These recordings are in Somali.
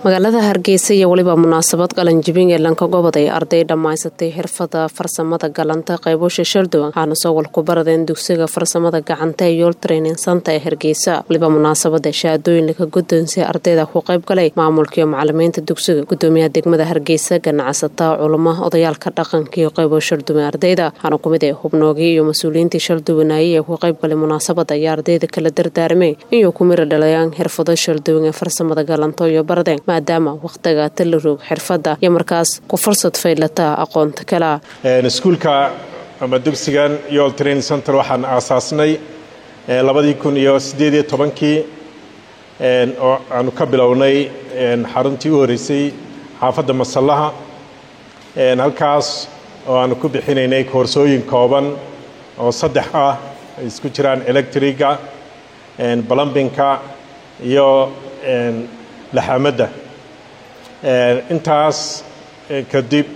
magaalada hargeysa iyo weliba munaasabad qalanjibin ee lanka gobod ay arday dhammaysatay xirfada farsamada galanta qaybosha shaldowan waxaana soo walku baradeen dugsiga farsamada gacanta ee yool training santa ee hargeysa waliba munaasabada shahaadooyin laga guddoonsay ardayda ku qayb galay maamulka iyo macalimiinta dugsiga gudoomiyaha degmada hargeysa ganacsataa culamo odayaalka dhaqanka iyo qaybo shalduwan ardayda waxaana kumid ee hubnoogii iyo mas-uuliyiintii shalduwanaayey ee ku qayb galay munaasabada ayaa ardayda kala dardaarmay inuu ku mira dhalayaan xirfado shalduwan ee farsamada galanto iyo baradeen maadaama wakhtiga talaroog xirfadda iyo markaas ku fursad faydlataa aqoonta kalea iskuulka ama dugsigan yool training center waxaan aasaasnay labadii kun iyo siddeed iyo tobankii oo aanu ka bilownay xaruntii u horeysay xaafadda masallaha halkaas oo aanu ku bixinaynay koorsooyin kooban oo saddex ah ay isku jiraan electriga plumbinka iyo laxaamadda intaas kadib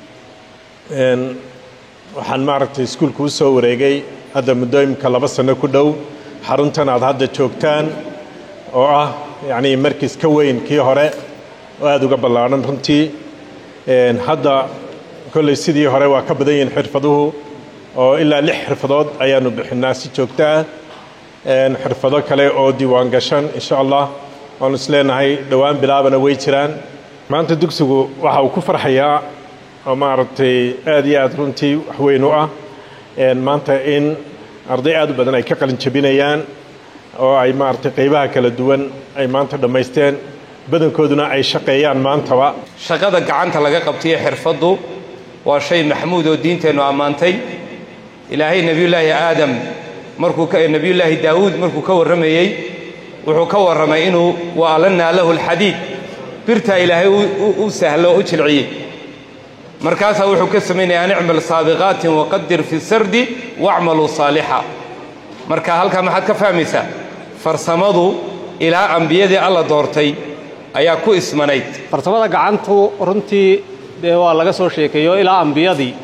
waxaan maaragtay iskuulka u soo wareegay hadda muddooyinka laba sano ku dhow xaruntan aad hadda joogtaan oo ah yacnii markis ka weyn kii hore oo aada uga ballaadhan runtii hadda kolley sidii hore waa ka badan yihiin xirfaduhu oo ilaa lix xirfadood ayaanu bixinaa si joogto ah xirfado kale oo diiwaan gashan insha allah waanu isleenahay dhowaan bilaabana way jiraan maanta dugsigu waxa uu ku farxayaa oo maaragtay aad iyo aad runtii wax weyn u ah maanta in arday aad u badan ay ka qalin jabinayaan oo ay maaragtay qaybaha kala duwan ay maanta dhammaysteen badankooduna ay shaqeeyaan maantaba shaqada gacanta laga qabtaiyo xirfaddu waa shay maxmuud oo diinteennu ammaantay ilaahay nebiyullaahi aadam markuu nebiyullaahi daawuud markuu ka warramayey wuxuu ka warramay inuu waalannaa lahu alxadiid birtaa ilaahay u sahlo o u jilciyey markaasaa wuxuu ka samaynaya an icmal saabiqaatin waqadir fi sardi wacmaluu saalixa marka halkaa maxaad ka fahmaysaa farsamadu ilaa ambiyadii alla doortay ayaa ku ismanayd farsamada gacantu runtii dee waa laga soo sheekeeyo ilaa ambiyadii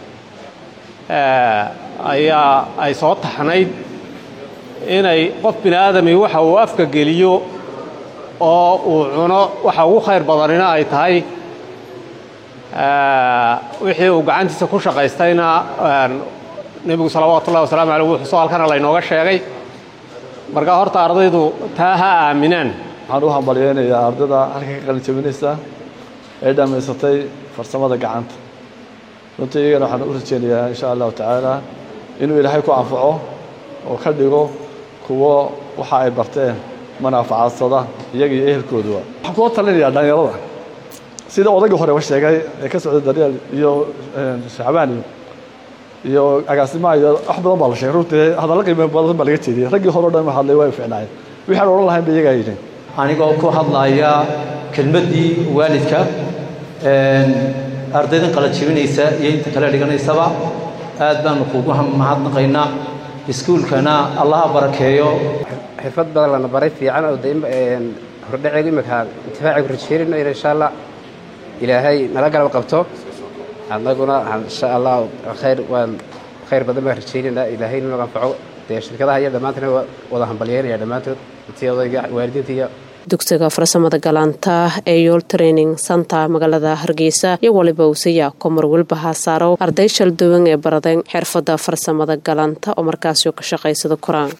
ayaa ay soo taxnayd inay qof bini aadami waxa uu afka geliyo oo uu cuno waxa ugu khayr badanina ay tahay wixii uu gacantiisa ku shaqaystayna nebigu salawaatu ullahi wasalaamu aleyh wuxuu soo halkana laynooga sheegay marka horta ardaydu taa ha aaminaan waxaan u hambalyaynayaa ardayda halka ka qalin jabinaysa ee dhammaysatay farsamada gacanta runtii iyagana waxaan u rajaynayaa insha allahu tacaala inuu ilaahay ku anfaco oo ka dhigo kuwo waxa ay barteen manaafacadsada iyaga iyo ehelkooduba waxaan kula talinayaa dhallinyarada sida odaygii horeba sheegay ee ka socday daryeel iyo shacbaan iyo iyo agaasimaha iyo wax badan baa la sheegay runtii hadalla qiimo badan baa laga jeediyey raggii hore o dhan hadlay way ficnaayeen wixaan odhan lahayn ba iyagaa yidhin anigoo ku hadlaya kelmaddii waalidka ardaydan qala jibinaysa iyo inta kale dhiganaysaba aad baanu kugu mahadnaqaynaa iskuulkana allaha barakeeyo xirfad badan lana baray fiican oo hordhaceegu imika intifaacigu rajeynayno in insha allah ilaahay nala garab qabto annaguna insha allah khayr waan khayr badan baan rajaynaynaa ilaahay nagu anfaco dee shirkadaha iyo dhammaantana wada hambalyeynaya dhammaantood intii odayga waalidiinta iyo dugsiga farsamada galanta ee yool training santa magaalada hargeysa iyo waliba usiya komar welba haasaaro arday shalduwan ee baradeen xirfada farsamada galanta oo markaasio ka shaqaysada koraan